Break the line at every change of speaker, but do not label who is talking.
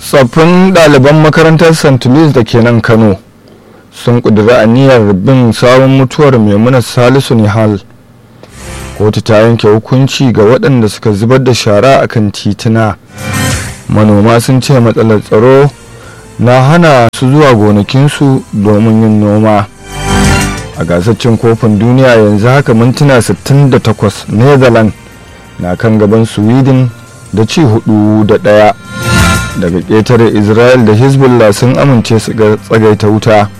tsaffin ɗaliban makarantar st louis da ke nan kano sun ƙudiri aniyar bin sabon mutuwar maimuna salisu nihal kotu ta yanke hukunci ga waɗanda suka zubar da shara a kan tituna manoma sun ce matsalar tsaro na hana su zuwa gonakinsu domin yin noma a gasar cin kofin duniya yanzu haka mintuna 68 netherlands na kan gaban sweden da ci hudu da ɗaya daga ƙetare israel da hezbollah sun amince su ga tsagaita wuta